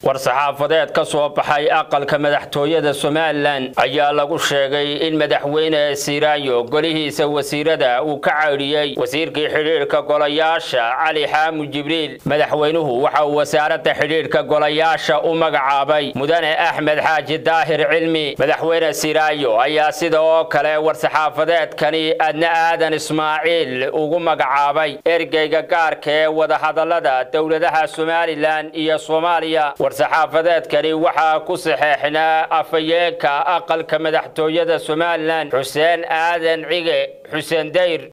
war-saxaafadeed ka soo baxay aqalka madaxtooyada somalilan ayaa lagu sheegay in madaxweyne siiraanyo golihiisa wasiirada uu ka caydhiyey wasiirkii xidhiidhka golayaasha cali xaamud jibriil madaxweynuhu waxa uu wasaaradda xidhiidhka golayaasha u magacaabay mudane axmed xaaji daahir cilmi madaxweyne siiraanyo ayaa sida oo kale war-saxaafadeedkani adna aadan ismaaciil ugu magacaabay ergeyga gaarka ee wadahadallada dowladaha somalilan iyo soomaaliya war-saxaafadeedkani waxaa ku saxeexnaa afhayeenka aqalka madaxtooyada somalilan xuseen aadan cige xuseen dayr